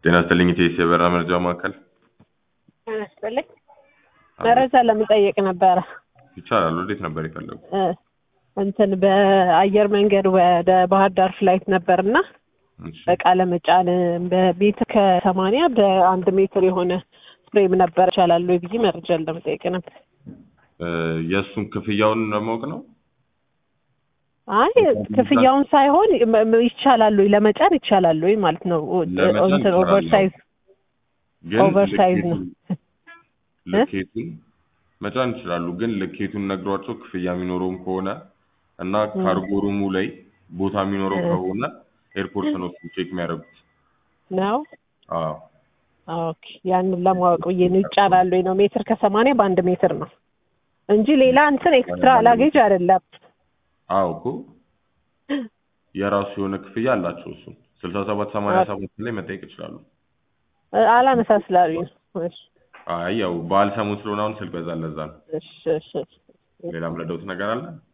ጤና ይስጥልኝ ኢቴስ የበረራ መረጃ ማዕከል ጤና ይስጥልኝ። መረጃ ለመጠየቅ ነበረ። ይቻላል። ወዴት ነበር የፈለጉ? እ እንትን በአየር መንገድ ወደ ባህር ዳር ፍላይት ነበርና እሺ። እቃ ለመጫን በሜትር ከሰማንያ በአንድ ሜትር የሆነ ፍሬም ነበር ይቻላል ወይ ብዬ መረጃ ለመጠየቅ ነበር። እ የእሱን ክፍያውን ለማወቅ ነው። አይ ክፍያውን ሳይሆን ም- ም- ይቻላል ወይ ለመጫን ይቻላል ወይ ማለት ነው። ለመጫን እንትን ይቻላል። ኦቨርሳይዝ ግን ኦቨርሳይዝ ነው። ልኬቱን ልኬቱን መጫን ይችላሉ። ግን ልኬቱን ነግሯቸው ክፍያ የሚኖረውም ከሆነ እና ካርጎ ሩሙ ላይ ቦታ የሚኖረው እ። ከሆነ ኤርፖርት ነው እሱ ቼክ የሚያደርጉት። ነው። አዎ ኦኬ ያንን ለማወቅ ብዬ ነው። ይጫናል ወይ ነው። ሜትር ከሰማንያ በአንድ ሜትር ነው እንጂ ሌላ እንትን ኤክስትራ ላጌጅ አይደለም። አዎ እኮ የራሱ የሆነ ክፍያ አላቸው። እሱ ስልሳ ሰባት ሰማንያ ሰባት ላይ መጠየቅ ይችላሉ። እ፣ አላነሳ ስላሉኝ ነው። እሺ አይ ያው በዓል ሰሞን ስለሆነ አሁን ስልክ በዛ ለዛ ነው። እሺ እሺ ሌላ ምረዳውት ነገር አለ?